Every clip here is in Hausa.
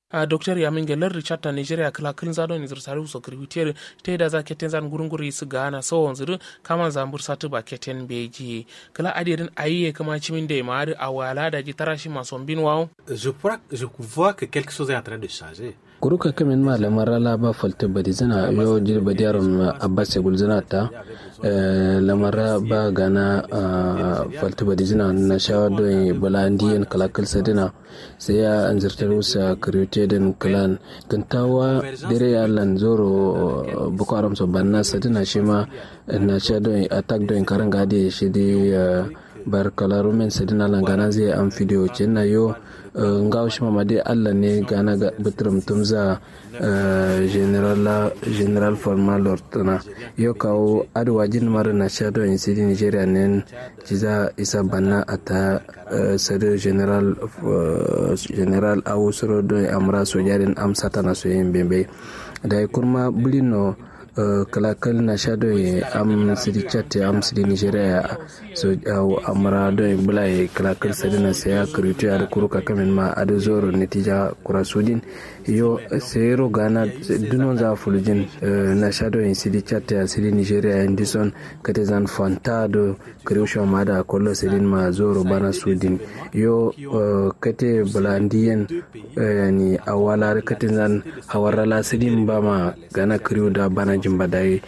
a docteur yamin gelar richard ta nigeria kala kin zado ni zirsari uso kriwitiere te da za keten zan gurunguri su gana so wanzuru kama zambur satu ba keten beji kala adirin ayiye kama chimin de ma a wala da ji tarashi mason bin wawo je crois je vois que quelque chose est en train de changer kuruka kamin malaman rala ba falta badi zina yo jir badi yaron abbas ya gulzina ta lamara ba gana falta badi zina na shawar don balandiyan kalakal sadina sai ya an zartar wusa karyote den kalan kantawa dare ya lan zoro boko haram so banna sadina shi ma na sha don attack don karan gade shi dai bar kalaru men sadina lan gana zai an fidiyo na yo ngaw shi mamade allah ne gana ga bitrum tumza general general formal lortana yo kawo adwa jin mara na shado in sidi nigeria nen jiza isa banna ata sado general general awusoro do amra sojarin amsata na so yin bembe da kurma bulino kalakal na shado ye am sidi chatte am sidi nigeria so aw amra do e bula ye kalakal sadi na saya kritu ar kuruka kamen ma ado zoro netija kura sudin yo sero gana dunon za fulujin na shado ye sidi chatte a sidi nigeria en dison kate zan fantado kriusho mada kollo sidin ma zoro bana sudin yo kate bulandiyen ni awala kate zan hawarala sidin ba ma gana kriu da bana jimba dai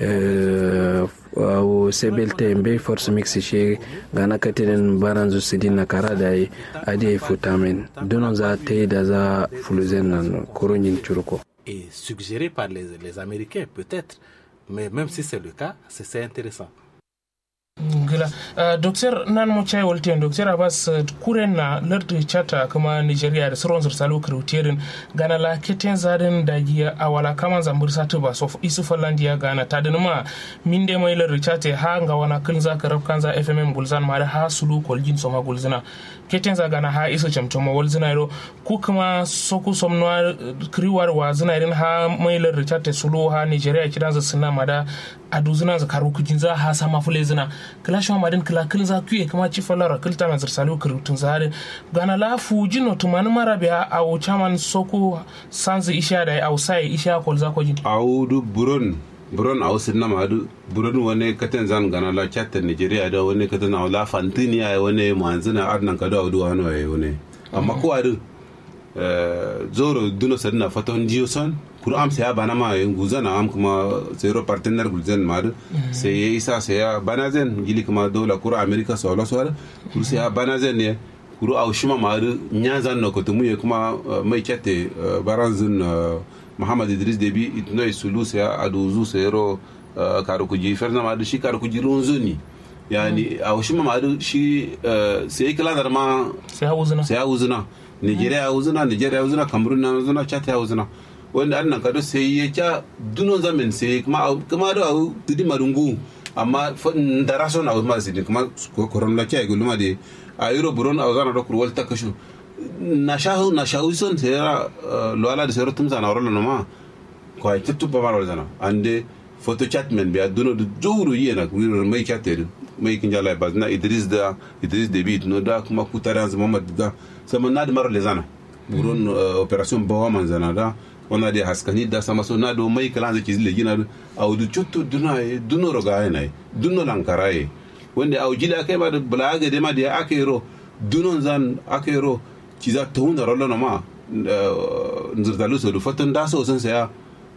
wo sebelte mbe force mix she gana katinin baran zu sidi na kara da yi ade futamin donon za ta yi da za fuluzen nan koronyin curko et suggéré par les, les américains peut-être mais même si c'est le cas c'est intéressant gila uh, docteur nan mo chay wolten docteur abbas uh, kuren na lardi chata kuma nigeria da sauran zursalu kriterin gana la keten zaden da giya awala kama zambur satu ba so isu fallandiya gana ta da ma min de mai lardi chate ha nga wana kin za ka rabkan za fmm gulzan ma da ha sulu koljin soma gulzina keten za gana ha isu chamtoma walzina ro ku kuma soku somno kriwar wa zina irin ha mai lardi chate sulu ha nigeria kidan za sina ma da adu zina za karu kujin za ha sama fule zina kila shwa madin kila kil za kuye kama ci falara kil ta mazir salu kirutun zare gana la fu jino tumani mara biya a o chaman soku sanzi isha da au sai isha kol za ko jin audu buron buron a wasu na madu buron wani katan zan gana la chatta nigeria da wani katan na la fantini ya wani manzina arnan ka da audu wani waye wani amma ko adu zoro duno sadina faton jiyo son kuru am saya bana ma yin guzan am kuma zero partenaire gulzen madu sai ya isa saya bana zen gili kuma dola kuru america so la so kuru saya bana zen ne kuru au shima madu nyazan no kotumu ye kuma mai kete baranzun muhammad idris debi itno sulu saya aduzu sayro karu kuji ferna madu shi karu kuji runzuni yani au shima madu shi sai kala dar ma sai hawuzuna sai hawuzuna nigeria ya wuzuna nigeria ya wuzuna cameroon na wuzuna chad ya wuzuna wanda an nan kado sai ya ca dunon zamin sai kuma kuma da au tudi marungu amma da raso na ma sai kuma koron la kai gulma de a euro buron a zana da kurwal ta kashu na shahu na shahu son sai ya lo ala da sai rotum sana rola no ma ko ai tuttu ba maro zana ande photo chat men be duno da jowru yena wiro mai chatte mai kin jala ba na idris da idris debit no da kuma kutaran muhammad da sama na da maro le zana buron operation bawa man zana da wana de haskani da sama so na do mai kala zaki zile gina a wudu chotto duna e duno roga e nai duno lankara e wanda a jila kai ba da bulaga de ma de akero duno zan akero ci za ta hunda rollo na ma nzirtalu so do fatan da so san saya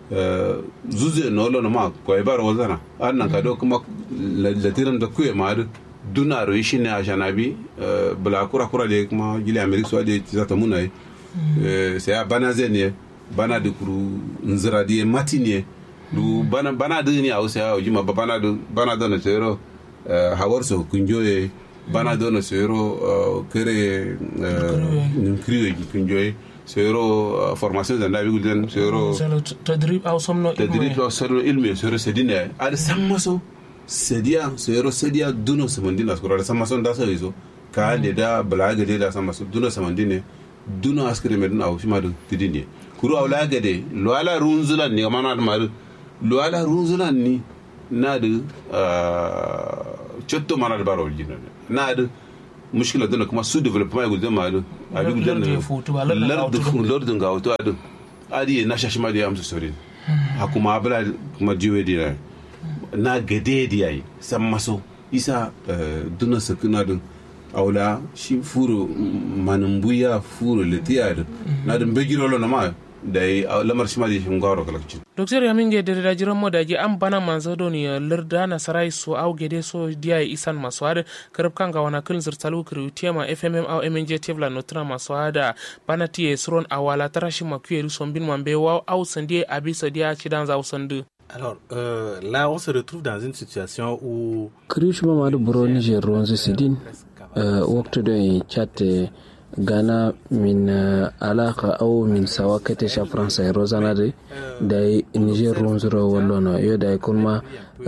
zuze no lo na ma ko e bar wazana annan ka do kuma latiran da kuye ma duna ro shi ne a shanabi bula kura kura de kuma gili amerika so de ci za ta munai saya bana zene bana da kuru nzira di mati ne du bana bana da ni a wasu yawo jima ba bana da bana da na tsero hawar so kunjoye bana da na tsero kere kriwe kunjoye tsero formation da nabi gulden tsero tadrib au somno tadrib au somno ilmi tsero sedine ad sammaso sedia tsero sedia duno samandina skoro da sammaso da sai zo ka da da balaga da sammaso duno samandine duno askere medun au shima da tidine kuru awla gade luwala runzulan ni mana da maru luwala runzulan ni na da cotto mana da baro jina na da mushkila dana kuma su development ya gudun ma'adu a duk Lar- lar da ya futu ba, lar da ga wutu ba. lardin ga wato adu adi na shashi ma da ya amsa saurin a kuma abula kuma jiwe da yayi na gade da yayi san maso isa eh, duna sakuna din aula shi furo manumbuya furo litiya din na din begirolo na ma da yi a lamar shi ma da shi ngawaro kalakcin docteur yaminge dere da jiran modaji an bana manzo doni lerda na sarai so au gede so dia isan maso hada karab kanga wana kil zirtalu kiri tiema fmm au mnj tevla notra maso hada bana tie sron awala tarashi makuyeru sombin mambe wa au sandie abisa dia chidan za usandu Alors euh, là, on se retrouve dans une situation où krish ma madu buro niger ronze sidin uh, waktu do chat gana min uh, alaka au min sawa kete sha france e rozana de dai niger ronze ro wallono yo dai kuma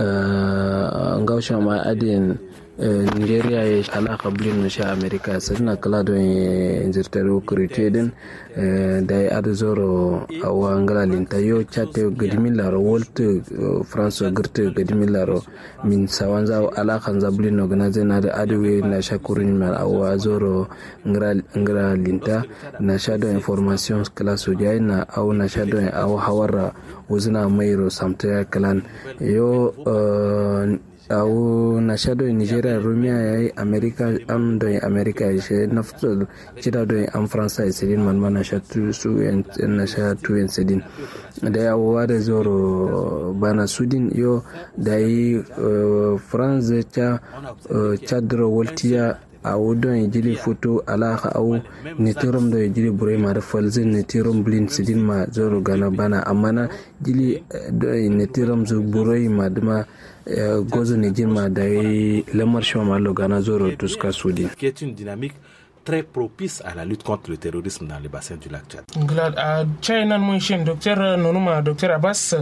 uh, ngawsha ma adin uh, nigeria ye alaka blin no sha america sadna kala do zirtaro kuriteden uh, dai adu zoro awa ngala linta yo chat gadimin laro wolte uh, france girte gadimin laro min sawan za alakan za blin no gana zai na da adewe na sha kurin mal awa zoro ngra ngra linta na sha do information kala so jai na au na sha do au hawara wuzina mairo samta kalan yo uh, au na sha do nigeria romia yayi america am do america ya she nafto chida do am france ya sidin man mana sha tu su en na sha tu en sidin da ya wada zoro bana sudin yo da yi uh, france cha uh, chadro woltiya a wudon ya jiri foto alaka au netirom da ya jiri bure ma da falzin netirom blin sidin ma zoro gana bana amma na jili da netirom zu bure ma duma eh, gozo ne jirma da ya lamar shi ma lo gana zoro tuska sudin qui est une dynamique très propice à la lutte contre le terrorisme dans le bassin du lac Tchad. glad a china mun shin docteur nonuma docteur abbas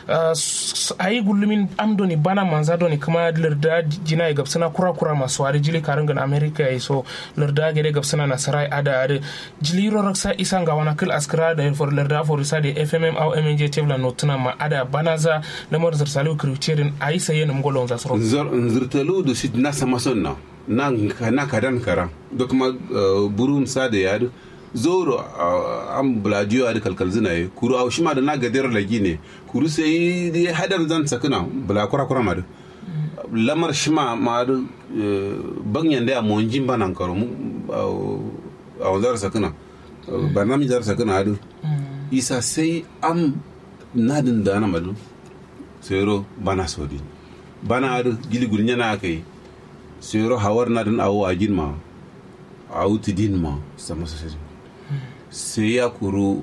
a yi gullumin amdoni bana manza doni kuma larda jina ya gabsana kura kura masu wari jili karin gan america ya so larda gede gabsana na sarai ada ada jili ro raksa isan ga wana kil askara da for larda for isa da fmm au mnj tevla notuna ma ada bana za lamar zirsalu kiritirin a yi saye na mgolon za soro Nzor- nzirtalu da shi na sama son na na na kadan kara da kuma uh, burum sa da yadu zoro uh, an buladiyo a da kalkal zina ye kuru a shi ma da na gadar lagi ne kuru sai dai hadar zan sakuna bula kura kura ma da lamar shi ma ma da uh, banyan da ya monjin ba nan karo mu uh, a wanzar sakuna uh, barnami zar sakuna adu isa sai am nadin da na madu sero bana sodi bana adu gili gulnya na kai sero hawar na dan awo agin ma awu tidin ma sama sase sai ya kuru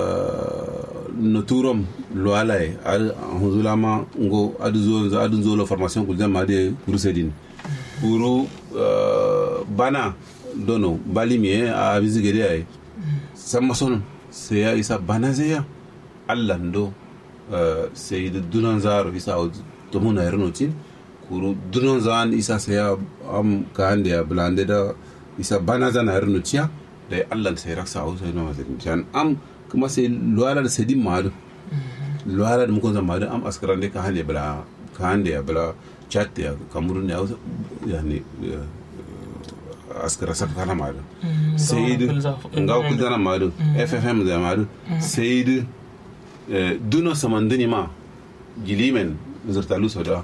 no turom lo alai al hunzula ma ngo adu zo za adu zo lo formation kuljan ma de kuru sedin kuru bana dono bali mi a bizigede ay sama son sai ya isa bana zai ya allah ndo sai da dunan zaro isa to muna yarno tin kuru dunan zan isa sai ya am ka hande ya blande da isa bana zana yarno tiya da allah sai raksa au sai no mazin jan am kuma sai luwala da sedin madu luwala da mukon zan madu am askaran da ka hande bla ka hande ya bla chat ya kamurun ya yani askara sab kana madu sai nga ku dana madu ffm da madu sai duno samandini ma gilimen zirtalu soda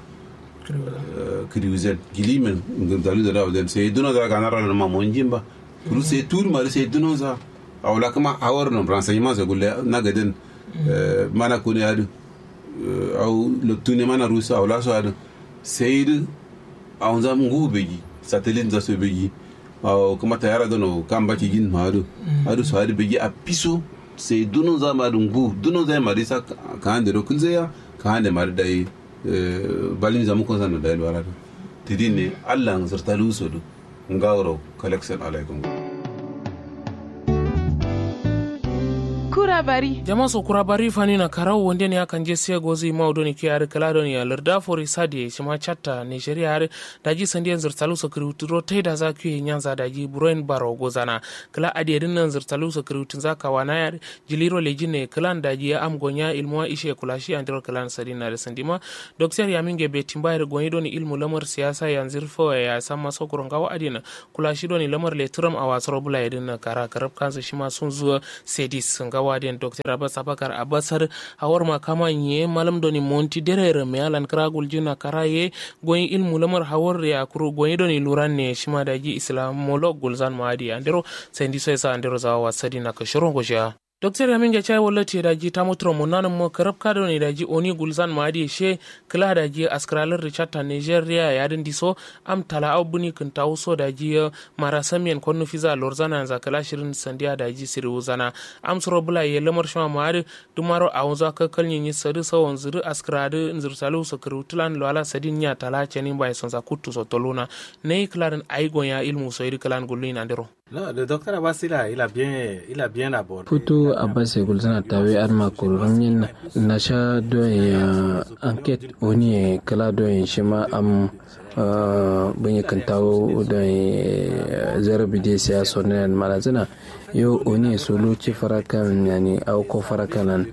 kiriuzen gilimen zirtalu soda wajen sai duno za ka nara ma monjin ba kuru sai turu ma sai duno za a wala kuma hawar nan renseignement sa gulle na gadin mana kuni adu au tuni mana rusa wala so adu sai du a wanza ngu begi satellite za su begi kuma tayara dono kan baki gin ma adu adu so adu begi a piso sai dunun za ma dungu dunun zai mari sa ka hande ro kun zai ka hande mari dai balin zamu ko sanu dai wala tidin ne Allah ng zarta luso du ngawro collection alaikum kura bari jama so kura bari fani na karau wonde ne akan je sai gozi ma odoni ki ar kala doni ya larda fori sadi shima chatta nigeria har daji sandiyan zirtalu so kiruturo tai da za ku nyanza daji buroin baro gozana kala ade din nan zirtalu so kirutun zaka wana ya jiliro lejine klan daji ya am gonya ilmuwa ishe kulashi andiro klan sadina da sandima doktor yaminge betimbayar gonyi doni ilmu lamar siyasa yanzir fo ya sama sokoron gawa adina kulashi doni lamar letram a wasar bula yadin kara karab kansa shima sun zuwa sedis sun gawa den dr abbas abakar abbasar hawar makama ye malam doni monti derere me alan kragul jina karaye goyin ilmu lamar hawar ya kuru goyin doni luran ne shima da ji islamolog gulzan maadi andero sendi so sa andero zawa wasadi na kashiron gosha Dr. Yamin ga chai wala te daji ta mutura mo nanan mo karab ka ne daji oni gulzan ma adi she kila daji askralar Richard ta Nigeria ya din diso am tala au buni kun ta uso daji mara samiyan konnu fiza lorzana za kala shirin sandiya daji siri uzana am suro bula ye lamar shama ma adi dumaro a wanzu ka kalnyin yi sari sawon zuri askrade nzir salu so kirutulan lwala sadin ya tala chenin bai sonza kutu so toluna ne klarin aigon ya ilmu so iri kalan gulin andero Non, le docteur Abbas, il a, il a bien, il a bien abordé. Futu Abbas Gulzana tawe arma kurumin na sha don ya enquête wani kala don shi ma am bunyi kantawo don zarabi da siyasa ne malazina yo oni solo ci farakan yani au ko farakanan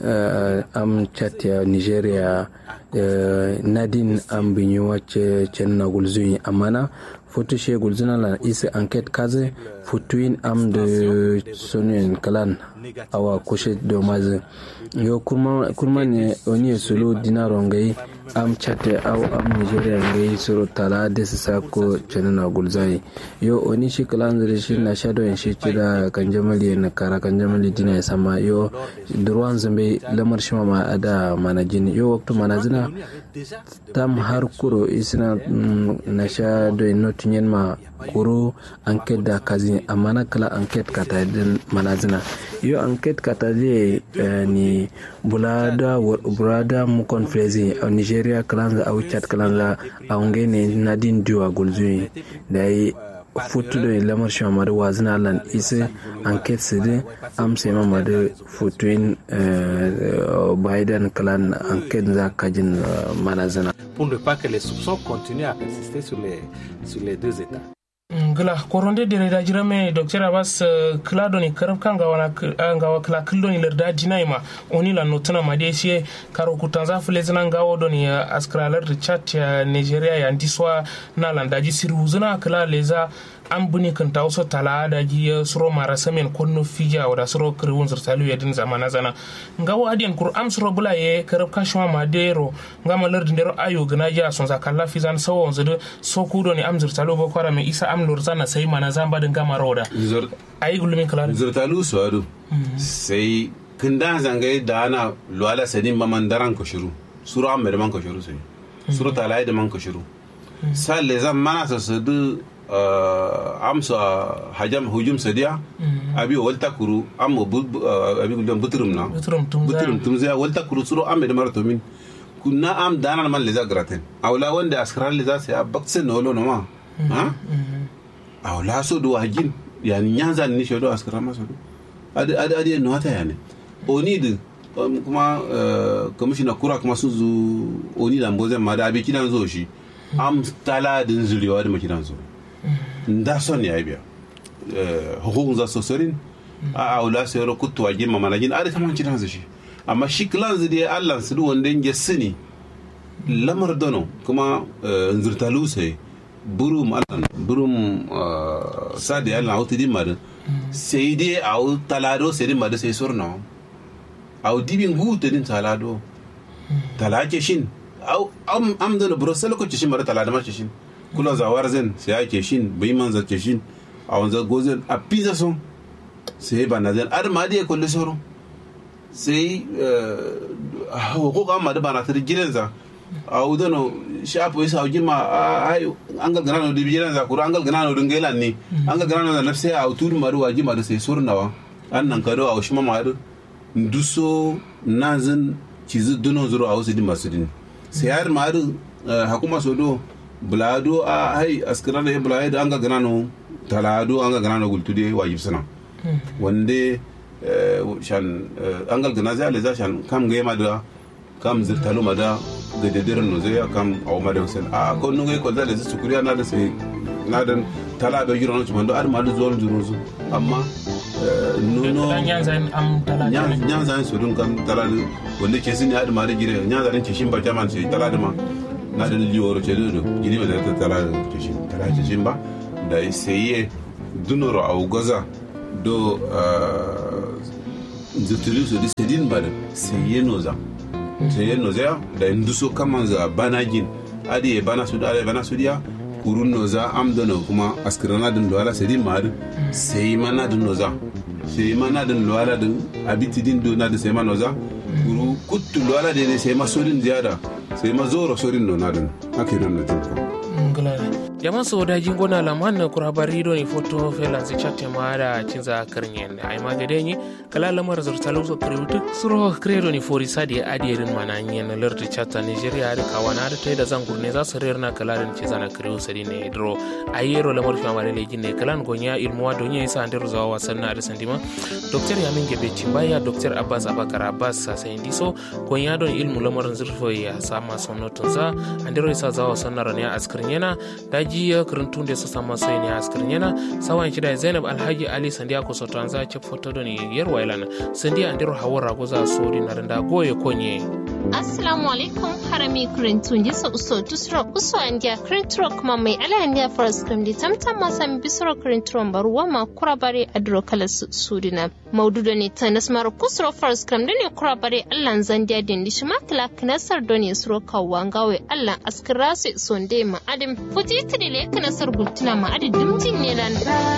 am chat ya nigeria nadin am binyo wacce cenna gulzuni amana foto she gulzuna la isi enquête kaze futuin am de sonin kalan awa kushe domaze yo kuma kuma ne oni solo dinaro ngai am chate au am nigeria ngai soro tala de sako cenna gulzai yo oni shi kalan zare shi na shado en shi da kan jamali na kara kan jamali dina sama yo durwan zambe lamar shi ma ada manajin yo waktu manazina tam har kuro isina na sha do not nyen ma kuro enquête da kazi amana kala enquête kata den manazina yo enquête kata je ni bulada bulada mu konfrezi a nigeria kalanza au chat kalanza a ngene nadin diwa gulzuni dai futu do lamar shi ma da wazina lan ise enquête sidi am se ma da futuin biden kalan enquête za kajin manazina Pour ne pas que les soupçons continuent à persister sur les, sur les deux États. gila koronde dere da jirame dr abbas kila doni karab kan gawa gawa kila kildo ni lerda dinai ma oni la notuna ma de sie karo kutanza fule zina gawo doni askralar richard ya nigeria ya ndiswa na landaji siru zina kila leza an buni kan ta wasu tala da ji suro mara samen konno fija wa da suro kirwun zirtalu ya din zamana zana nga wa adiyan kur am suro bula ye karab kashwa ma dero nga ma lardin dero ayo gana ja son za kala fizan sawo zudu so kudo ni am zirtalu ba kwara mai isa am lurzana sai mana zamba din gama roda ayi gulumin kala zirtalu su ado sai kinda zangai da ana luwala sadin mamandaran ko shiru suro am da man ko shiru sai suro tala da man ko shiru sai le zan mana so su amsa hajam hujum sadiya abi walta kuru amma abi gudun buturum na buturum tum zai walta kuru suro amma da marato min kunna am dana man leza gratin awla wanda askara leza sai abakse no lo no ma ha awla so do hajin yani nyanza ni shodo askara ma so adi adi adi no hata yani oni din kuma commissioner kura kuma sun zo oni da mbozen ma da abi kidan zo shi am tala din zuliwa da makidan zo nda son ya biya hukukun za su sorin a aula sai yaro kutu a girma manajin a da ta manci nan shi amma shi kilan zai dai allah su wanda ya sani lamar dono kuma nzurtalu sai burum allah burum sadi allah hautu din madin sai dai a talado sai din madin sai surna a dibin gutu din talado talake shin am dono buro sai lokacin shi mara talada mace shin kula zawar zen sai ake shin bai man zace shin a wanzar gozen a pizza son sai ba na zen ar ma da ya kulli soro sai hukuk amma da ba na tar gidan za a udano shafu isa a gima ai an ga gana da gidan za kura an ga gana da ngela ne an ga gana da nafsi a utul maru wa gima da sai surnawa an nan kado a ushima maru nduso nazin cizi dunon zuro a wasu din masu din sai har maru hakuma sodo bulado a hai askirana ya bulado an ga ganano talado an ga ganano gultude wajib sana wande shan angal gana zai aleza shan kam ga yama da kam zirtalu ma da ga dedirin no zai kam aw ma da usen a ko nungai ko zai su kuriya na da sai na dan tala be jiro no chumando ar ma da zuwa juro zu amma nuno nyanzan am tala nyanzan su dun kam tala wanda ke sin ya da ma da gire nyanzan ce shin ba jaman sai tala da ma na da liyo ce do gidi ba da tala ce shin tala ce shin ba da sai dunoro au gaza do zirtuli su di sedin bada seye noza seye noza da induso kaman za banagin adi e bana su da bana su dia kurun noza am dono kuma askirana din lo ala sedin mar sey mana din noza sey mana din lo ala din abiti din do na din sey mana noza kuru kuttu lo ala de sey ma sodin ziyada sey ma zoro sodin no na din hakiran na tin ko jaman so da jingo na laman na kura bari do ni foto felan si chatte ma da cinza karnyen ai ma gade ni kala lamar zurtalo so krewtu suro kredo ni fori sadi adierin mana nyen na lerti chatta nigeria da kawana da tai da zangur ne za su rer na kala den ci zana krewo sadi ne dro ayero lamar fi amare lejin ne kalan gonya ilmuwa do nya isa andero zawa wasan na da sandima doktor yamin gebe cimbaya doktor abbas abakar abbas sa sai ndiso gonya don ilmu lamarin zurfo ya sama sonotun za andero isa zawa wasan na rania askarnyena daji jiya karantun da su sama sai ne askirin yana sawan shida zainab alhaji ali sandiya ko soto an zace foto da ni yar wailan sandiya an diro hawar rago za so di naranda goye konye assalamu alaikum harami karantun ji sa uso tusro uso an dia karanturo kuma mai ala an dia faras kam di tamtam ma sami bisro karanturo baruwa ma kurabare adro kala sudina maududo ne ta nasmar kusro faras kam da ne kurabare allan zandiya din di shima kala knasar don ya suro kawangawe allan askirasu sonde ma adim futi tidile kana sar gultuna ma adi dimtin ne lan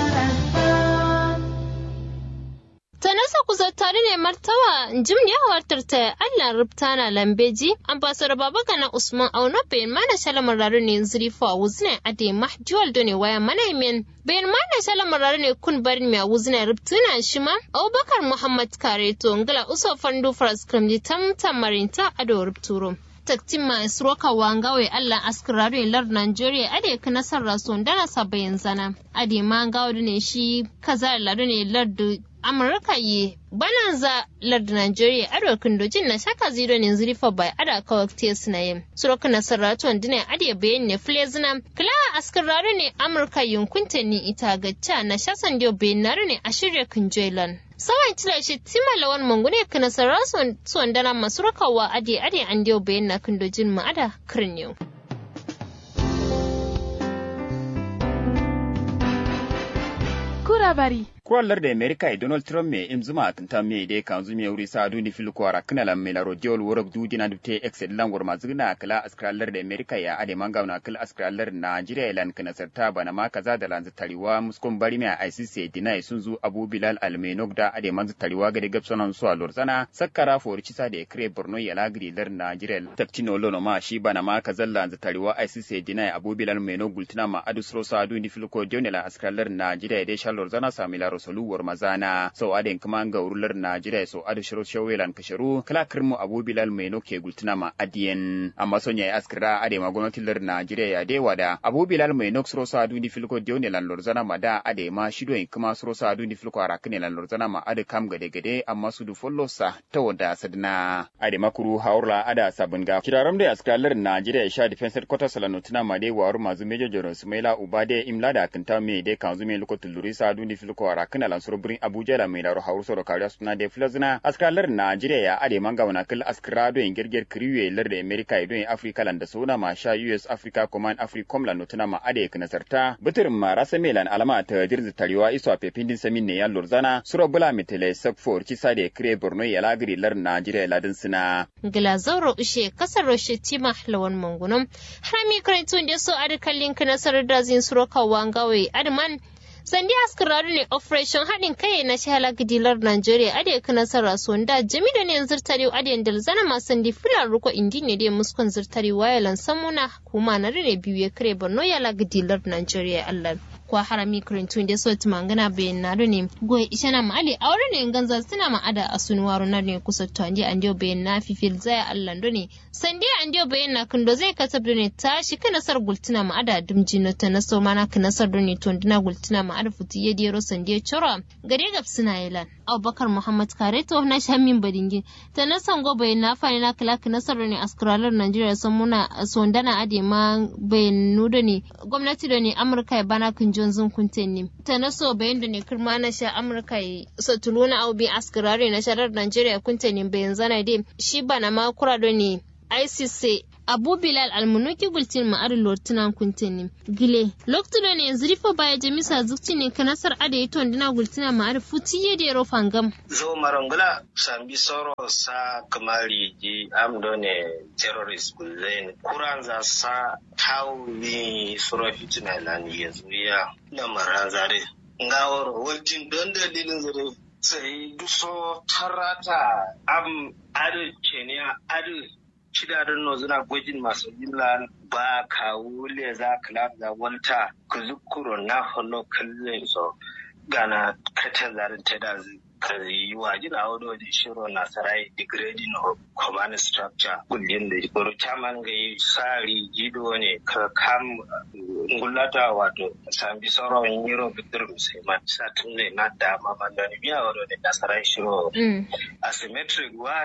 ta nasa kusa tare ne martawa jim ne hawartar ta Allah rubta na lambeji ambasar baba gana usman auno bayan mana shalamar raru ne zurifa wuzne ade mahjual done waya mana men bayan mana shalamar raru ne kun barin mai wuzne rubtuna shi ma abubakar muhammad kareto ngala uso fandu faras kramji tam tamarinta ado rubturo taktin masu roka wangawe Allah askirare lar Nigeria ade ka nasar rason dana sabayin zana ade ma gawo ne shi kaza lar ne lar Amurka yi bananza lar Nigeria ado kindojin na shaka zero ne zurifa bai ada kawak tes na yin suroka nasar raton dine ade bayan ne flezina kila askirare ne Amurka yunkunta ni ita gacca na shasan dio bayan ne a shirya kinjoilan sawan tila shi tima lawan mangune kana sarra son dana masu rakawa ade ade an dio bayan na kindojin ma ada kirniyo. Kura bari. kuwallar da amerika e donald trump me im zuma tanta me de kan zumi wuri sa duni fil kwara kana lam me laro diol worok du dina dubte excel langor mazuna kala askrallar da amerika ya ade manga na kala askrallar nigeria lan kana sarta bana ma kaza da lanzu tariwa muskon bari me icc dina sun zu abu bilal almenok da ade manzu tariwa ga de gapsonan su alor sana sakkara for cisa da kre borno ya lagri lar nigeria takcino lono ma shi bana ma kaza lanzu tariwa icc dina abu bilal menok gultina ma adusro sa duni fil ko jonela askrallar nigeria de shalor zana samila soluwar mazana sau aden kuma ga urular najeriya sau adu shiro shawelan kasharu kala kirmu abu bilal mai noke gultuna ma adiyen amma sonya ya askira ade ma gwamnatin lar najeriya ya dewa da abu bilal mai nok suro sa adu ni filko dione lan lorzana ma da ade ma shido in kuma suro sa adu ni filko arakine lan lorzana ma ade kam gade gade amma su du follo sa ta wada sadna ade makuru haurla ada sabun ga kiraram da askira lar najeriya ya sha defense headquarters lan tuna ma de waru mazu major general sumaila ubade imla da kanta me de kanzu me lokotul lurisa adu ni filko arakine lan suro birin abuja da mai laro hauru soro kariya suna de filazina askalar najeriya ya ade manga wana kil askira do en gerger kriwe lar da america do en africa lan da sona ma sha us africa command africom lan notuna ma ade kana sarta bitir ma rasa melan alama ta dirzi tariwa iso a pepindin samin ne ya lorzana suro bula mitele sakfor kisa da kire borno ya lagri lar najeriya ladin sina Glazauro ushe kasar Roshe Tima lawan mangunum harami karantun da so adikallin nasarar da zin suro kawangawe adman sandi askararu ne operation haɗin kai na shahala gidilar Najeriya ade kana sara sonda jami da ne zirtari ade dal zana ma sandi filar ruko indi ne de muskon zirtari wayalan samuna kuma na rene biyu ya kare Borno ya la gidilar Najeriya Allah kwa harami kirintun da so tumangana bayan na ne goyi ishana ma'ali aure ne ganza suna ma'ada a sunuwaru na ne kusa to andi andiyo bayan na fifil zaya allan ne sandi andiyo bayan na kundo zai katab ne ta shi ka nasar gultuna ma'ada dumji na ta naso mana ka nasar ne to ndina gultuna ma'ada futi ya dero sandi chora gare gab suna yalan abubakar muhammad kareto na shamin badingin ta nasan go bayan na fani na kala ka nasar ne askaralar najeriya sun muna sondana ade ma bayan nuda ne gwamnati da ne amurka ya bana kan jonzun kunten ne ta naso bayan da ne kirma na sha amurka ya satuluna au bi askarare na sharar najeriya kunten ne bayan zana dai shi bana ma kura da ne ICC Abu Bilal almunuki gultin ma'arin lortunan kuntini gile loktu da ne yanzu rifa baya jamisa zukci ne kanasar ada yi tondina gultina ma'arin futi ya da fangam. zo marangula sambi soro sa kamari ji amdo ne terrorist gulzain kuran za sa tawi sura fitina lani yanzu ya na marazare ngawar wajen don dalilin zare sai duso tarata am adu kenya adu shidarin no zina gwajin masu jimla ba ka wule za ka da wanta ku zukuro na hono kallon so gana kata zarin ta da kazi waji na wado da shiro na sarai degrading of command structure kullum da goro chairman ga yi sari jido ne ka kam ngulata wato sambi soro yiro bitir musulman satun ne na da mamandani biya wado da nasarai shiro asymmetric wa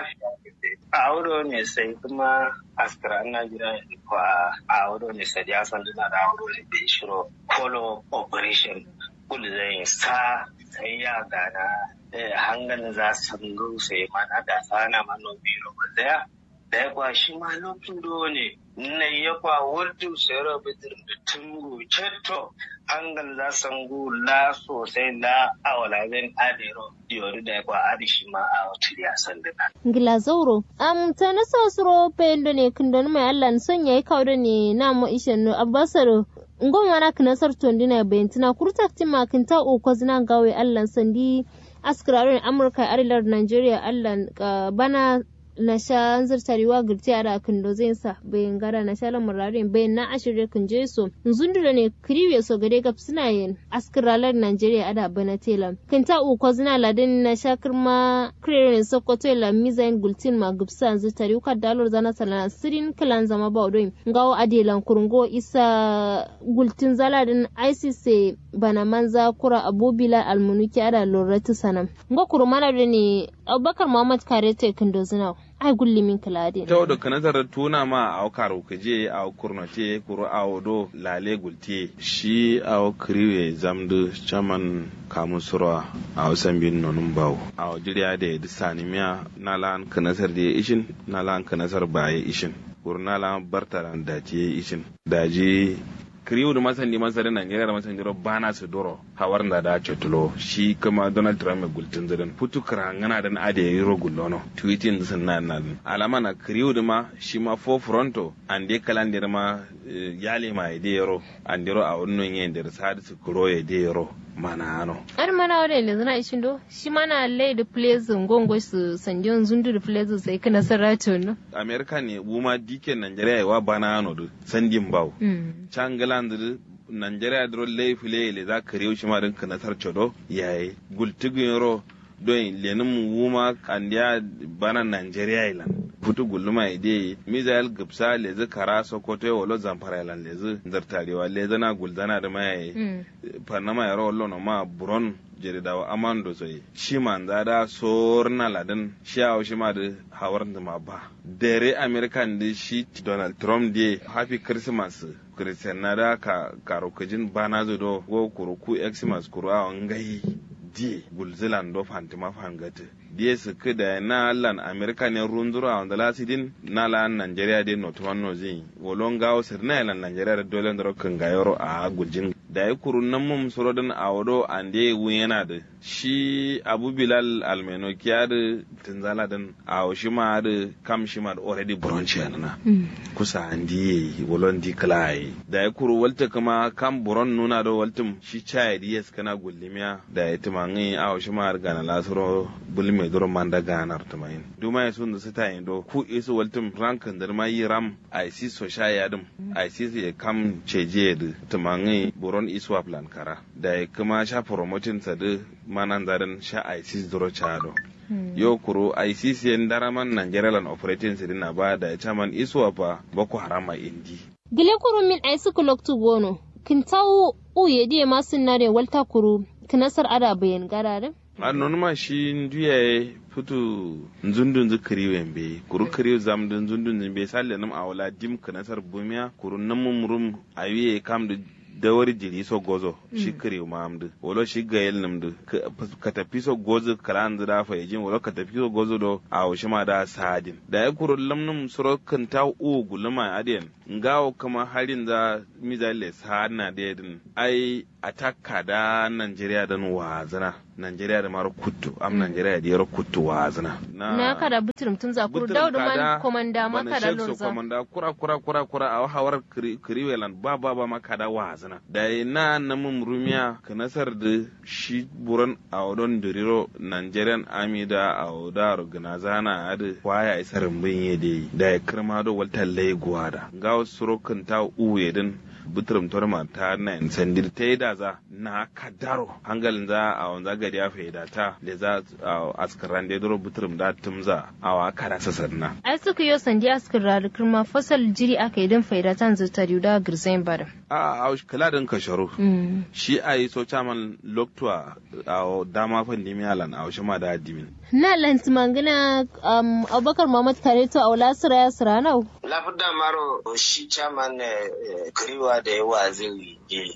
a wado ne sai kuma askara najeriya kwa a wado ne sai ya san duna da wado ne da shiro follow operation kudu zai sa sai ya gana hangan za su sai mana da sana manomi roba daya da ya kwa shi ma lokacin do ne na ya kwa wurdu sai roba da tungu cetto hangan za su ngu la sosai la awala zan adero diyori da ya kwa adi shi ma a wata ya san dana. Ngila zauro. Am ta na sosoro pendo ne kundon mai Allah son yayi kawo ne na mo ishen no abbasaro ngon wana kinasar tondina bayantina kurtakti makinta o kwazina gawe Allah sandi askirarin amurka arilar nigeria allah bana na sha zartarewa girti a da kindo zai sa bayan gara na sha lamurarin bayan na ashirin kun je so zundura ne kiriwe so gade gab suna yin askiralar nigeria ada bana tela kinta uko zina ladin na sha kirma kirerin sokoto la mizain gultin ma gubsa zartare ka dalor zana salana sirin kilan zama ba odoyin ngawo adelan kurungo isa gultin zaladin icc bana manza kura abubila almunuki ada loratu sanam ngo kurumana ne abubakar muhammad karete kindo zina ai gulli min kilade ta wadda kana zarar tuna ma a karo kaje a kurnote kuro a wado lale gulte shi a kriwe zamdu chaman kamun surwa a wasan bin nonun bawo a wajiriya da ya disa nimiya na lan kanasar da ya ishin na lan kanasar ba ya ishin kuro na lan bartaran da ya ishin daji kiriyu da masan neman sare Najeriya da masan jiro bana su doro hawar da da cetulo shi kuma Donald Trump mai gultin zirin putu karangana da ade yi ro gullono tweeting sun na na alama na kiriyu da ma shi ma fo fronto an de kalan da ma yale ma ide yaro an diro a wannan yin da sa su kuro ya de yaro mana ano ar mana wale ne zana ishin do shi mana lay da place ngongo su sanjon zundu da place sai kana sarato no America ne buma diken Najeriya wa bana ano do sandin bawo changaland Nigeria dro lay file le za ka rewu shi ma din kana sarcho do yayi gultigin ro don lenin wuma kandiya bana Nigeria ilan futu guluma ide mizael gipsa lezi kara sokoto ya wolo zamfara ilan lezi zartarewa lezi na gulzana da mai panama yaro wolo no ma buron jeridawa amando soyi shi man zada sorna ladin shi awo shi ma da hawar da ma ba dare american da shi donald trump de happy christmas christian na da ka karokajin bana zo do go kuruku xmas kuru a ngai die gulzilan do fantima fangate die su da na lan america ne runzuru a wanda lasidin na lan nigeria de notuman no zin wolon gawo sir na lan nigeria da dole ndoro kan gayoro a guljin da ya kuru nan mum surodin a wado an de yana da shi abu bilal almeno kiyar tinzala din a shi ma da kam shi ma da already bronchi na kusa andi wolon di klai da ya kuru walta kuma kam buron nuna da waltum shi chaya di yes kana gullimiya da ya timangi a shi ma ga na lasuro bulme duro manda ganar tumain duma ya sun da su ta do ku isu waltum rankan da ma yi ram a si so shaya dum a si ya kam ceje da tumangi buron iswa plan kara da ya kuma sha promoting sa da manan zarin sha ICC duro chado yo kuro ICC yan daraman Nigerian operating sidina ba da chairman iswa fa boko harama indi gile kuru min ai suku loktu gono kin tawo u yedi ma sunare walta kuru kinasar ada bayan garare annon ma shi nduya futu nzundun zu kiriwe mbe kuru kiriwe zam dun nzundun mbe salle nam awala dim kinasar bumiya kuru namum rum awiye kam da dawar jiri so gozo shi kiri ma amdu wolo shi gayel namdu ka tafi so gozo kala andu da fa yajin wolo ka tafi so gozo do a shi ma da sadin da ya kuro lamnum suro kan ta u gulma adiyan ngawo kama harin da mizale sana da yadin ai atakka da Najeriya dan wazana Najeriya da mara kuttu am Najeriya da yaro kuttu wazana na kada butirum tun za kuru daudu man komanda maka da lonza komanda kura kura kura kura a hawar kiriwelan ba ba ba maka da wazana da na namun rumiya ka nasar da shi buran a odon diriro Nigerian army da a odar ganazana a da kwaya isar bin yede da ya kirma da waltar laiguwa da ga surokan ta uwe din butrum torma ta na sandir ta yi da za na kadaro hangalin za a wanza gari ya faida ta da za a askaran da duro butrum da tumza a wa kara sasarna ai suka yi sandi askar kirma fasal jiri aka yi don faida ta zuta da girzain bada a a kala din kasharu shi a yi so chaman loktua a dama fan dimi alan a shi ma da dimin na lanti mangana abubakar muhammad kareto a wala sira ya sira nau lafida maro shi chaman kiriwa da yawa zai yi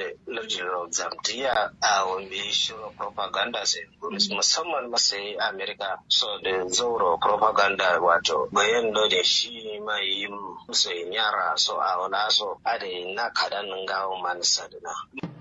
lardin zamtiya a wambe shirin propaganda sai musamman masai amerika so da zauro propaganda wato bayan da shi mai yi musu yara so a wala so a da na kadan gawo manisa da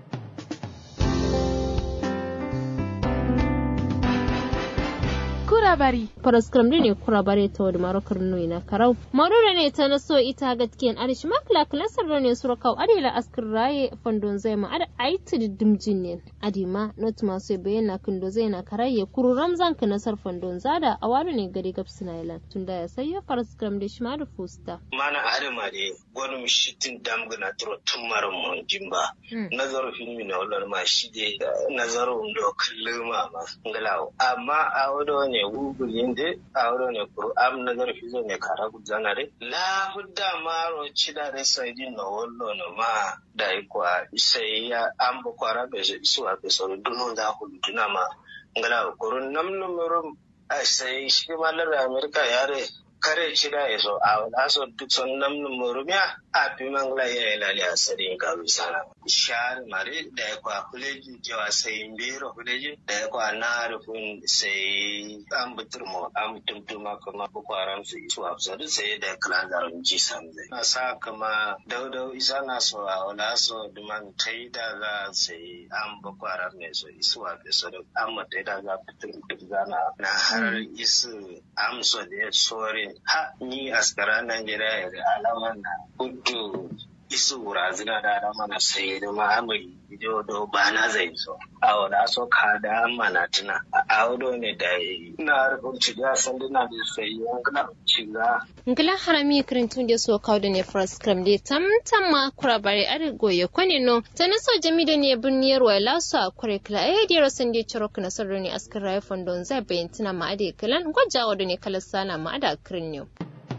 kurabari paraskram ne kurabare ta wadda marokar nui na karau marura ne ta naso ita gatkiyan arish makla klasar ne surakau adila askar raye fandon zai ma ada aiti da dimjin ne adima not masu bayyana kindo zai na karaye kuru ramzan ka nasar fandon zada a wani ne gari gab sinailan tun da ya sayo paraskram da shi ma da fusta. mana adama ne wani mishitin damgana turo tun mara mun jimba nazarin filmi na wani ma shi de nazarin da kallon ma ngalawo amma a wani ne google yinde awro ne kuru am nazar fizo ne kara gudana re la hudda maro chida re saidi no wollo no ma dai kwa sai ya am bo kwara be su a be so duno da huduna ma ngala kuru nam numurum sai shi malar amerika yare kare cida ya so a wala so duk son nam numurumiya a fi mangla ya yi lali a sadin ka bisana shar mare da ya kwa kuleji jawa sai mbero kuleji da ya kwa na rufin sai an butur mu an tumtuma kuma bukwaran su isu a fusa sai da kalanzarin ji samzai na sa kama daudau isa na so a wala so duman tai da za sai an bukwaran ne so isu a fusa da an mutai da za fitur duk zana na har isu amso da ya sore ha ni askara Najeriya da alama na kudu isu wurazina da alama na sai da ma'amari ido do ba na zai so a wada so ka da mana tuna a wado ne da na rubun ciga san dina da sai yankana ciga ngila harami kirintun da so kawo da ne first cram da tamtam ma kura bare are goye kwane no ta na so jami da ne birniyar wa lasu a kure kila a yadda rasan da ciro kana sarro ne askar rayu fondon zai bayan tuna ma ade kilan gwajawa da ne kalar sana ma ada kirin yau.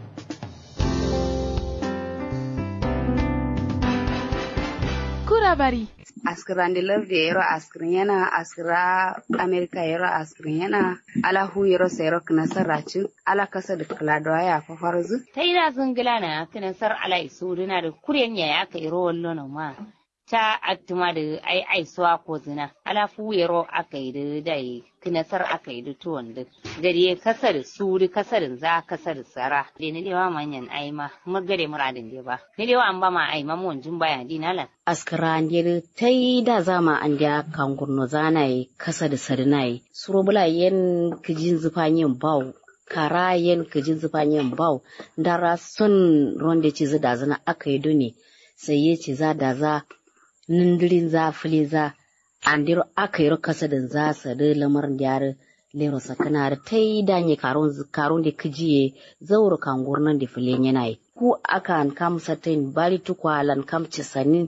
kurabari askirandi larda yero askirin yana askira amerika yero askirin yana ala hu yero sayro kana sarracin ala kasa da kaladawa ya fa farzu ta ina zungila na kana sar ala isuduna da kuryen ya ya kai ro wallo ma ta aktuma da ai ai suwa ko zina ala fu yero aka yi da dai kinasar aka yi da tuwon da gari kasar suri kasar za kasar sara da ne dewa manyan ai ma magare muradin da ba ne dewa an ba ma ai ma mun jin baya dinalan askara ndir tai da zama an da kan gurno zanaye kasa da sarnaye surobula yen kijin zufanyin bawo kara yen kijin zufanyin bawo dara son ronde ci da zana aka yi dune sai ya ci za da za nindirin za fili za andiro aka yi kasa da za su da lamarin da yare lero sakana da ta yi danye karon da kijiye zauro kan gurnan da filin yana yi ku aka kam satin bari tukwa lan kam cisanin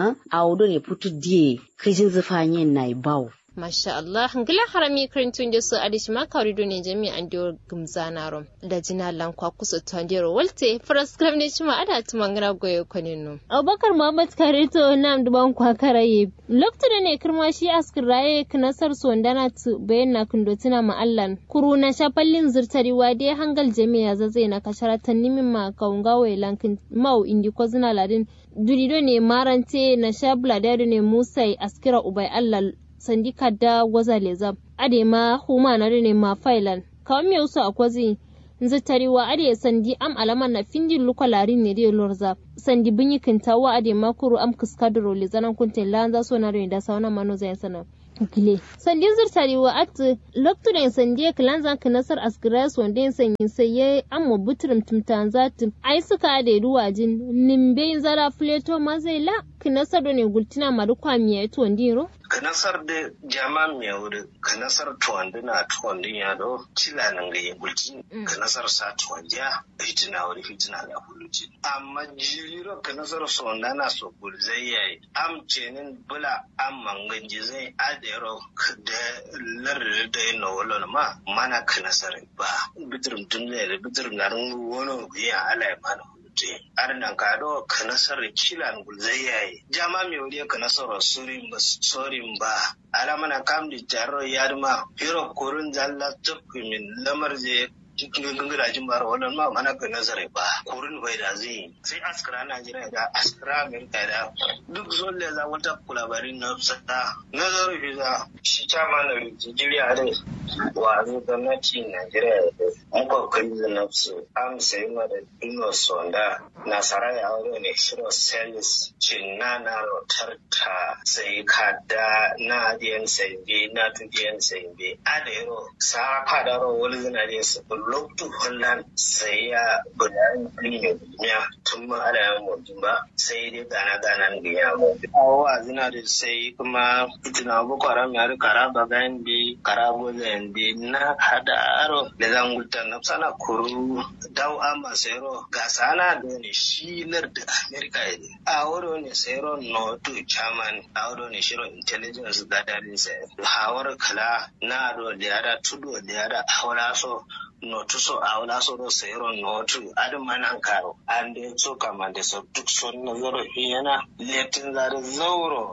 a wudu ne putu diye kijin zufanyen na bawo Masha Allah, ngila harami karintun da su adishi ma kawri do ne jami an diyo gumzana rom da jina lan kwa kusa tondero walte faras kram ne shima ada tuma ngira goyo koninu. Abubakar Muhammad Karito nam duban kwa karaye. Lokta da ne kirma shi askir raye knasar sondana tu bayan na kundo tuna ma Allah. Kuru na shafallin zirtari wade hangal jami'a zazai na kasharatan nimin ma kaungawe lankin mau indi ko zina ladin. Durido ne marante na shabla da ne Musa askira ubai Allah sandi kadda gwaza leza ade ma huma na ne ma failan kawai me usu akwazi nzi tariwa ade sandi am alama na findin luka larin ne dai lorza sandi binyi kintawa ade ma kuru am kiskadro le zanan kunte lanza so na da sauna mano zai sana gile sandin zirtari wa at loktu da sandi kilanza ka nasar asgras wanda yin sanyi sai ya amma butrum tumtan zati ai suka da ruwajin nimbe zara fleto mazela kinasar ne gultina maru kwamiya to ndiro kanasar da jama mai wuri kanasar tuwandi na tuwandi ya do cila nan ga yagulci kanasar sa tuwandi ya fitina wuri fitina da huluci amma jiro kanasar sonda na so gulzai yayi am cenin bula am mangan jizai adero da larar da yin na wala ma mana kanasar ba bitirin tun da bitirin na wani biya ala ya mana te arnan kado kanasar kilan gulzai yayi jama mi wuri kanasar surin ba sorin ba alamana kam di jarro yadma hiro kurun zalla tukku min lamar je cikin gangarajen bara wannan ma mana ga nazari ba kurin bai da zai sai askara najeriya da askara amerika da duk zolle za wata kulabarin na sada nazarin visa shi chama na nigeria da wa zai gwamnati najeriya da muka kai da nafsu am sai ma da dino sonda nasara ya wuri ne shiro selis cinna na rotar ta sai kada na diyan sai bi na tudiyan sai bi adero sa fadaro wani zinariya su lokacin wannan sai ya gudanar da duniya tun ma ana yawan mutum ba sai dai gana gana ga ya mutum. Awa zina da sai kuma fitina boko haram ya rika raba gayan bi karabo zayen bi na hada aro da zan gulta na sana kuru dau ama sayro ga sana da ne shi lar da america ya ne a wuro ne sayro no to chairman a wuro ne shiro intelligence gathering sai hawar kala na ado da yada tudu da yada hawara so notu so a wala so do sayro notu adu manan karo ande so kamande so duk so na zoro yana letin zare zauro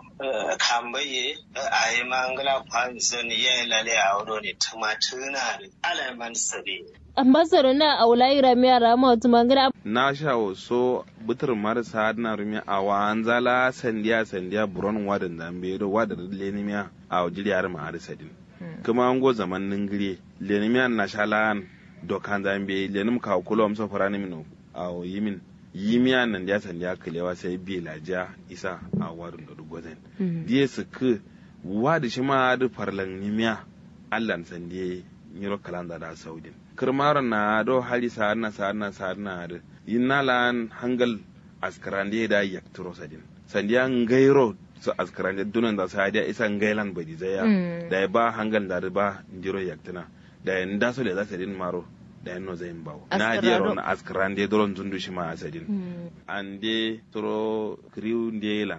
kambaye a yi mangala kwan sani ya lale a wado ne tumatuna da alaman sabi ambassador na aulai ramiya rama wata mangana na sha waso butar marasa na rumi a wanzala sandiya sandiya buron wadan zambe do wadan lenimiya a wajiriyar ma'ar sadin kuma an go zaman ningire lenimiya na shalan dokan zambe lenim ka kulom so farani mino a yimin yimiya nan ya sandiya kalewa sai bi laja isa a warin da dugozen die su ku wadi shi ma da farlan nimiya allan sandiye nyiro kalanda da saudin kirmar na do hali sa'adna sa'adna sa'adna da yinna lan hangal askarande da yakturo sadin sandiya ngairo su askarande dunan da sa'adiya isa ngailan badi zaya da ba hangal da ba ndiro yaktina da nda so le za sadin maro da yanno zayin bawo na je ron askarande doron zundu shi ma asadin ande toro kriu ndelan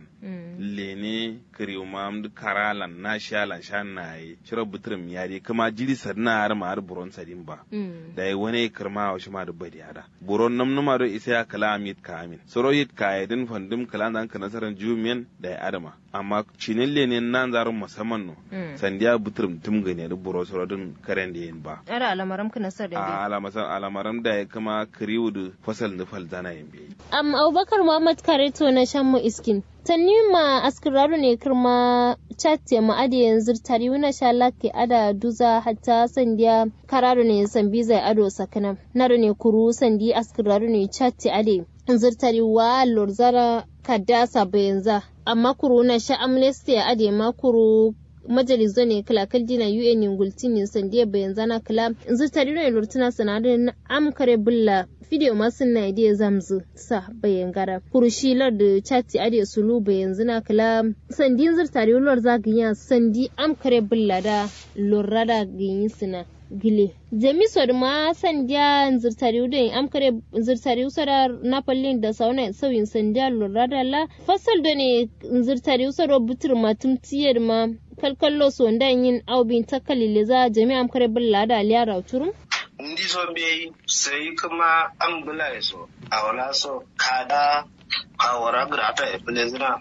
lene kriu mam karalan na shalan shan na yi shiro butrum yari kuma jiri sadna har ma har buron sadin ba da yi wani kirma wa shi ma da bari ada buron nam numa do isa ya kala amit ka amin soro yit ka yadin fandum kala nan ka nasaran jumiyan da ya adama amma cinin lene nan zarun musamman no sandiya butrum tum gane da buro soro din karen da yin ba ara alamaram ka nasar da alamasan alamaram da ya kama kriu da fasal nufal zana yin bi am abubakar muhammad kareto na shan mu iskin tanni ma askiraru ne kirma chatte ma ade yanzu tari wuna sha lake ada duza hatta sandiya kararu ne sambi zai ado sakana naru ne kuru sandi askiraru ne chatte ade zirtari wa lorzara kadasa bayanza amma kuru na sha amnesty ade ma kuru majalizo ne kala kaldina UN ingulti ne sandiya bayan zana kala zirtari ne lortuna sanadin amkare bulla video masu na idea zamzu sa bayan gara kurushilar da chati ade sulu bayan zina kala sandin zirtari lor zaganya sandi amkare bulla da lorada ganyi sina gile jami sod ma sandiya zirtari udin amkare zirtari usara napalin da sauna sauyin sandiya lorada la fasal da ne zirtari usara butur matum tiyar ma kalkallo so yin aubin takalile za jami'am kare bulla da aliya rauturum ndi so be sai kuma an bula so a wala so kada kawara grata e plezina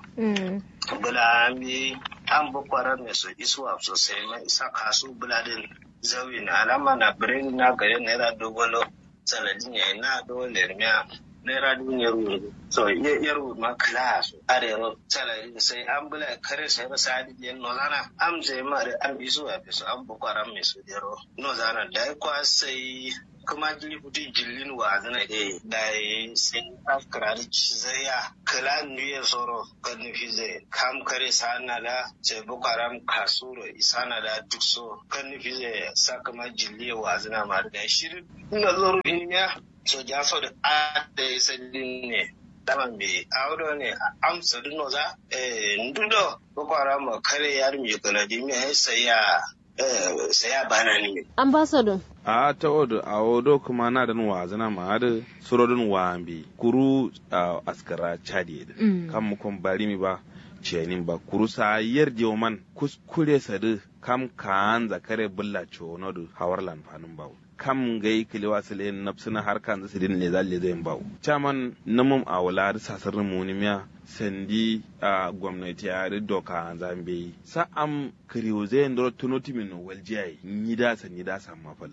bula mi an bu kwara me so iswa so sai ma isa kasu bula din zawi na alama na brain na gare naira dogolo saladin ya na dole miya naira duniyar wuri so yar ma class arero salari sai an bula kare sai ba sadi yen no zana am sai ma da an bisu a bisu an bu kwaran me su dero no zana da kwa sai kuma jili kuti jillin wa zana de da sai afkara zaya kala nuye soro kan nufi zai kam kare sana da sai bu kwaran kasuro isana da duk so kan nufi zai sa kuma jilli wa zana ma da shirin ina zoro iniya so jaso da ada ya sani ne dama me audo ne amsa duno za eh ndudo ko kwara ma kare yar mi kana di me saya eh saya bana ni ambassador a ta odo a odo kuma na da nuwa zana ma da surodin wambi kuru askara chadi kan mu kon bari mi ba cenin ba kuru sa yarje man kuskure sadu kam kan zakare bulla chono du hawarlan fanun bawo kam gai kiliwa sile napsina har kan zasu din ne zalle zai bawo chaman namum a wala da sasar munimiya sandi a gwamnati a da doka zambe sa am kiriyo zai ndoro tunoti min waljiyai ni da sa ni da sa mafal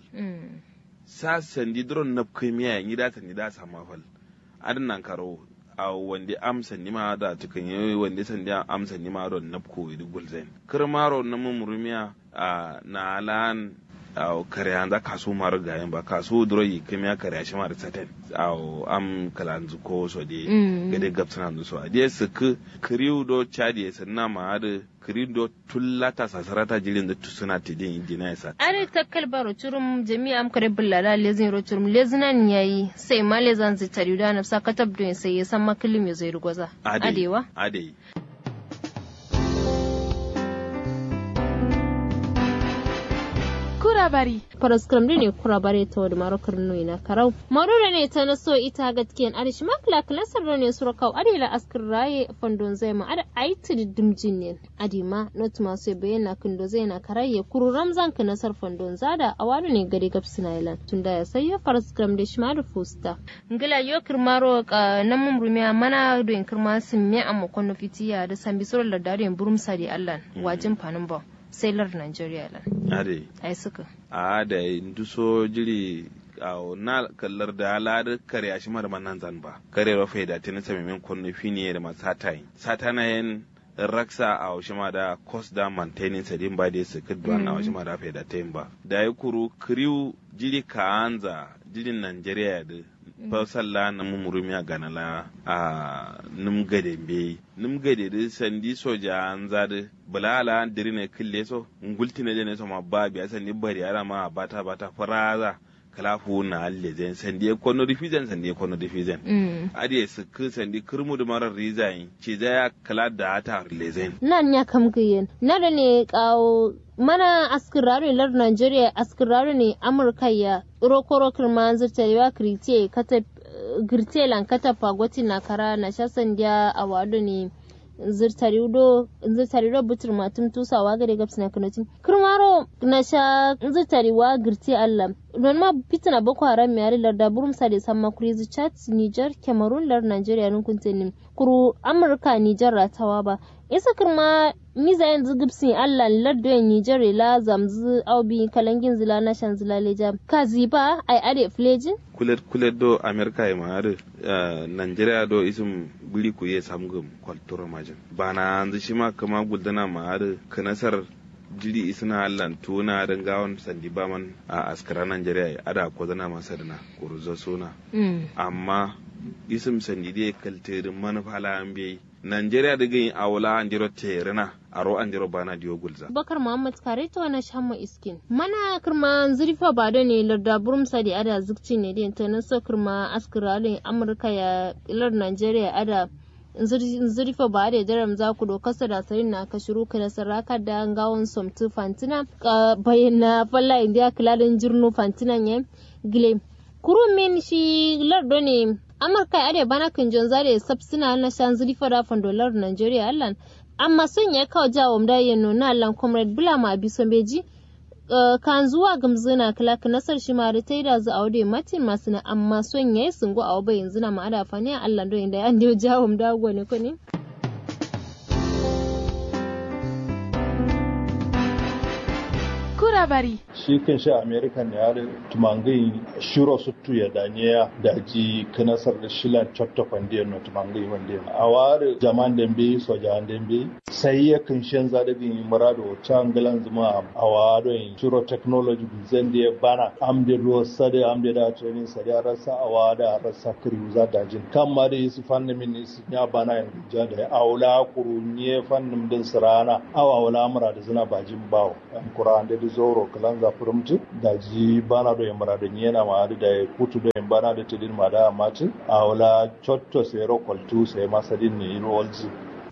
sa sandi dron nap kimiya ni da sa ni da sa mafal adan karo a wanda amsa ni ma da tukan yi wanda sandi amsa ni ma don nap ko idu gulzen kirmaro namum rumiya a na lan aw kare anda kasu mar gayen ba kasu duro yi kemiya kare shi mar saten aw am kalanzu ko so de gade gapsana ndu so ade sik kriu do chadi sanna ma ade kriu do tullata sasarata jirin da tusuna tidin indina yasa are takkal baro churum jami'a am kare bullala lezin ro churum lezinan yayi sai ma lezan zitari da nafsa katab do sai ya san makilim ya zai rugwaza adewa ade kurabari paraskram ne kurabare ta wadda marokar nui na karau marura ne ta naso ita gatkiyan arish makla klasar ne sura kau adila askar raye fandon zai ma ada aiti da dimjin ne adima not masu bayyana kindo zai na karaye kuru ramzan ka nasar fandon zada a wani ne gari gab sinailan tun da ya sayo paraskram da shima da fusta ngila yo kirmaro na mumrumiya mana do in kirma sun me amma kono fitiya da sambi sura da dariyan burumsa da allan wajin fanin ba sailor Nigeria lan. Ade. Ai suka. A da nduso jiri a na kallar da halar kare a shimar manan zan ba. Kare rafa da tana sami min kwanne fini da masu satai. Satana yin raksa a shima da cost da maintaining sadin ba da su kudwa na shima da faida ta yin ba. Da ya kuru kriu jiri kaanza jirin Nigeria da fasalla na mumurumiya ganala a num gade be num gade da sandi soja an zade bulala dirine kille so ngulti ne ne so ma ba biya sandi bari ara ma bata bata faraza kalafu na alle zen sandi e kono difizen sandi e kono difizen adi su ku sandi kurmu da marar rizayin ce za ya kala da ta lezen nan ya kam gayen na da ne kawo mana askirare lar Nigeria askirare ne Amurka ya rokoro kirma zirtarewa kirite kata girte lan kata fagoti na kara na shasan dia a wado ne zirtarido zirtarido butur matum tusawa gare gabs na kanotin kirmaro na sha zirtariwa girte Allah non ma fitina boko haram mi ari larda burum sade samma kurizi chat niger cameroon lar nigeria nun kuntenim kuru amurka niger ratawa ba isa kirma miza yanzu gibsin allah lardo niger la zamzu aubi kalangin zila na shan zila leja kazi ba ai ade flejin kulet kulet do america e maare uh, nigeria do isum bili ku ye samgum kwaltoro majin bana anzu shima kama guldana maare kanasar jiri isna allan tuna dan gawon sandi baman a askara nigeria ada ko zana masa dana kuruzo suna amma isim sandi dai kalterin manufala an bai Nigeria da gani a wula an jiro terina a ro an jiro bana diyo gulza. Bakar Muhammad kare ta wani shamma iskin. Mana kirma zurifa ba da ne larda burum sadi ada zikci ne da ta naso kirma askiralin Amurka ya lar Nigeria ada zurifa ba da daram za ku dokasa da sarin na ka shiru ka da saraka da gawon somtu fantina bayyana falla indiya kilalin jirnu fantinan ya gile. Kurumin shi lardo ne amurka ya bana kan jon zare sabsina na shan zuri fada fan dolar nigeria allan amma sun ya kawo jawo mda ya nuna allan comrade bulama bison beji kan zuwa gamzina kilak nasar shi ma ta yi da zu aude matin masu na amma son ya yi sungo a waba yanzu na ma'ada fani a allan don inda ya ndiyo jawo mda gwani ko ne bari. shi kan shi american ya da tumangai shiro suttu ya danye da ji kanasar da shilan chotto kwandiyar no tumangai wanda a ware jaman dembe soja dembe sai ya kan shan zadabin murado can galan zuma a ware shiro technology zan da bana amde ruwa sade amde da training sade rasa a wada rasa kiri za da jin kan ma da su fannin min su ya bana yan ja da aula kurunye fannin din sirana awa wala mura da zina bajin bawo an kuran da zoro kalan za furumtu da ji bana do yambara da nyena ma da ya kutu do yambara da tidin ma da mati a wala chotto se ro koltu se masadin ne iro olji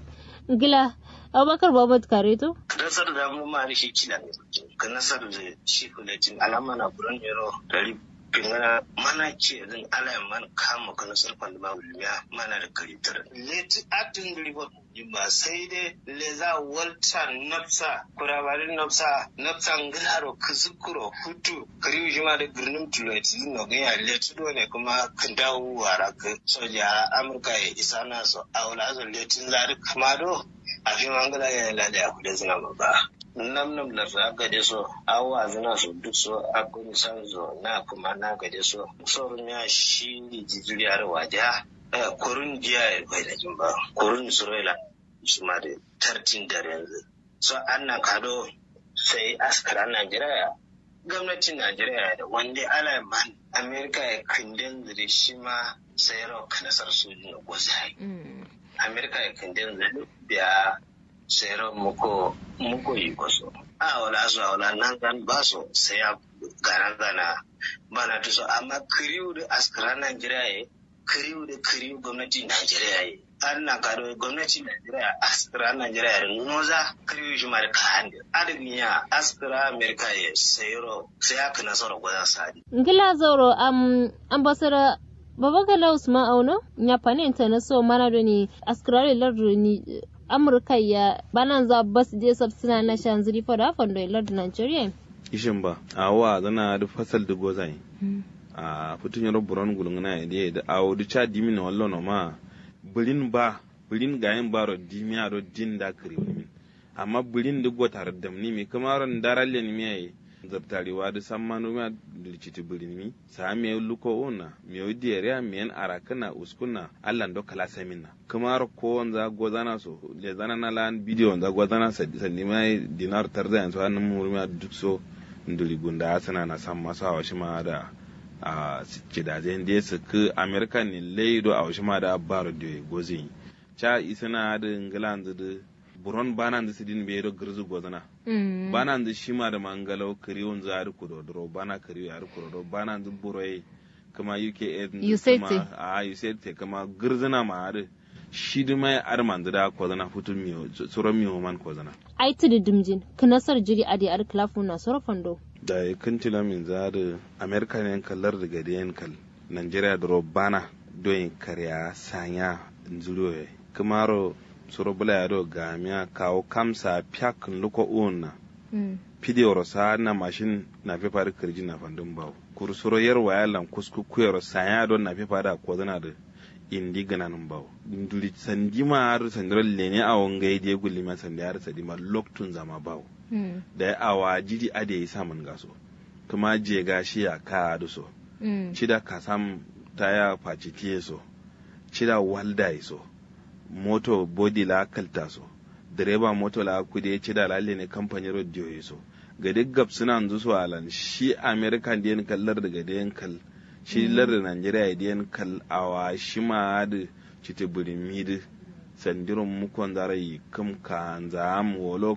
gila abubakar babat kareto nasar da mu ma shi kila ne ka nasar da shi kuletin alama na buran yaro dari pingana mana ce zan ala man kama kana sarfan da mawuliya mana da karitar leti atin ribo ba sai dai le za walta nafsa kurabarin nafsa nafsa ngilaro kuzukuro hutu kariu jima da birnin tuloti no ga ya leti do ne kuma kan dawo wara ka soja amurka ya isa na so aula zo letin zari kuma do a fi mangala ya lada ya kuda zina ba nam nam la ra ga de so awa zina so duk so akun san zo na kuma na ga de so so ya shi jijiri har waja kurun jiya ya bai da jin ba kurun israila su ma da tartin da yanzu so an na kado sai askara najeriya gwamnatin najeriya da wanda ala man amerika ya kindin da shi ma sai rock nasar sojin da gwazai amerika ya kindin da biya sero muko muko yi kwaso a wala su a wala nan zan ba su sai ya garan zana bana ta so amma kiriyu da askara najeriya ya kiriyu da kiriyu gwamnatin najeriya ya an na kado gwamnatin najeriya askara najeriya ya noza kiriyu shi mara kayan da adadin ya askara amerika ya sayro sai ya kana sauran gwazan sadi. ngila zauro am ambassador babagala usman auno nyapane na so mana do ni askara lardu ni amurka ya banan za bas je suna na shan ziri fada fondo ilar da nigeria ishin ba a wa zana da fasal da gozai a fitun yaro buron gulungana ya dai da awo da cha dimi na wallo no ma bulin ba bulin gayin baro dimi aro din da kare wani min amma bulin da gotar da ni mi kamaron daralle ni mi zartarewa da san manu ma dilciti bulin sa mi luko ona mi o diere mi en arakana uskuna allan do kala semina kamar ko wanza gozana so le zana na lan video wanza gozana sa sanni mai dinar tarda yanzu an mu ma duk so nduli gunda asana na san masa wa shi ma da a kidajen da su ku american ni leido a shi ma da baro de gozi cha isana da england da buron banan da sidin be do gurzu gozana banan da shima da mangalo kariyon za da kudodoro bana kariyo ya kudodoro banan da buroye kama UK USAID a USAID kama gurzuna ma har shi da mai arman da kozana futun miyo tsoron miyo man kozana ai tudu dimjin kanasar jiri adi ar klafu na sorofando da ya kantila min za da amerika ne kallar da gadi yankal nigeria da bana don karya sanya nzuriyoyi kamaro soro bula ya do gamia kawo kamsa pyak luko una pidi oro sa na mashin na fe pari kirji na fandun bawo kursuro yarwa ya lan kusku kuyar sanya don na fifa da ko zana da indi gananin bawo nduli sandi ma har sandiran lene a wangai je gulli ma sandi har sadi ma loktun zama bawo da ya awa jiri ade ya samun gaso kuma je gashi ya ka da so cida ka sam taya faci tiye so cida walda ya so moto body la kalta so direba moto la kude cida lalle ne kamfanin radio ya so ga duk gab suna yanzu su alan shi american da kallar daga da kal shi lar da nigeria da kal awa shi ma da cita birimi da sandirin mukon zarai kam ka zam wolo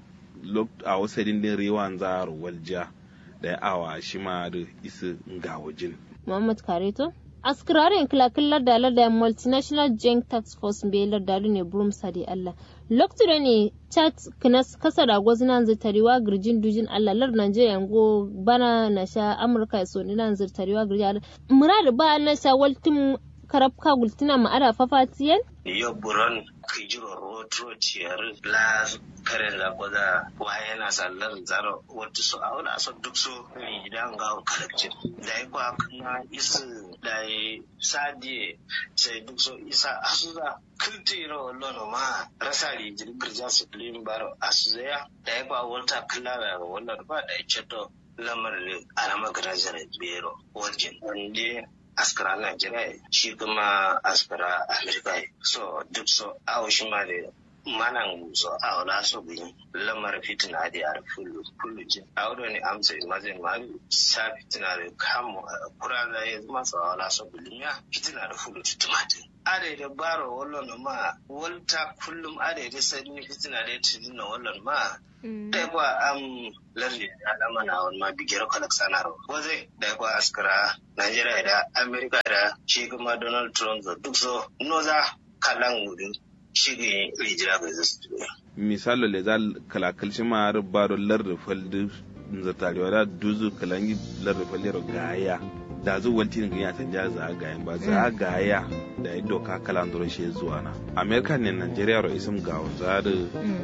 a wasu din rewan zar walja da awa shi ma da isa ga wajin Muhammad Kareto askirarin kilakillar da da multinational joint tax force belar da ne burum sadi Allah lokacin ne chat kinas kasa da gwazinan zirtariwa girjin dujin Allah lar Najeriya go bana na sha Amurka so ni nan zirtariwa girjin murad ba na sha waltin karabka gultina ma ara fafatiyan yo buron kijiro rotro ciyar la karen da kwaza waye na sallar zaro wata su a wani asar duk su ne idan ga kalakcin da ya kwa kuma isi da ya sadiye sai duk so isa asuza kiltiro lono ma rasa rijin girja su filin baro asuza da ya kwa wata kila da wannan ba da ya ceto lamarin alama garajar bero wajen wanda askara Najeriya shi kuma askara Amerika so duk so awo shi ma da manan so awo na so bi lamar fitina da yar fullu fullu ji awo ne amsa mazin ma sa fitina da kamu kura da ya zama so awo na so bi ya fitina da fullu tutumati are da baro wallon ma walta kullum are da sai fitina da tudina wallon ma da kwa am lalle alama na wani ma bigiyar kalak sanarwa waze da kwa askara Najeriya da Amerika da shi kuma Donald Trump da duk so noza kalan wurin shi ne rijira ga zasu misalo le za kalakal shi ma har baro lar faldu zatarewa da duzu kalangi lar falero gaya da zu wanti ne ya canja za gayan ba za gaya da ya doka kalandoro shi zuwa na Amerika ne Najeriya ro isim ga za da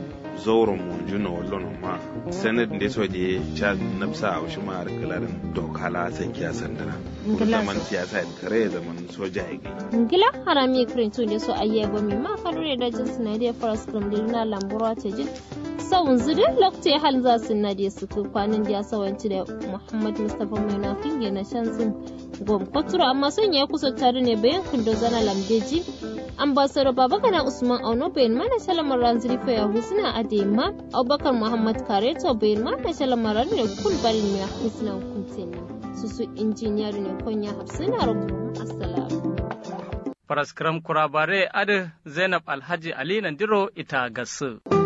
zauren mu juna wallon ma sanad da so je cha nafsa a shi ma kalarin doka la san kiya sandana zaman siyasa da kare zaman soja ya gai ngila harami krintu ne so ayye ba mi ma kadure da jin sinadiya faras krim na lambura ta jin sawun zudin lokacin hal za su na da su kwanan da ya sawanci da muhammad mustapha mai na finge na shansin gom kwatura amma sun ya kusa tare ne bayan kundo zana lambeji ambassador babagana usman auno bayan mana shalamar ranziri fa ya husna adema abubakar muhammad kareto bayan mana shalamar ranziri kul barin mai husna hukuntin susu injiniyar ne konya hafsina rubu assalamu Faraskram kurabare adi Zainab Alhaji Ali Nandiro ita gasu.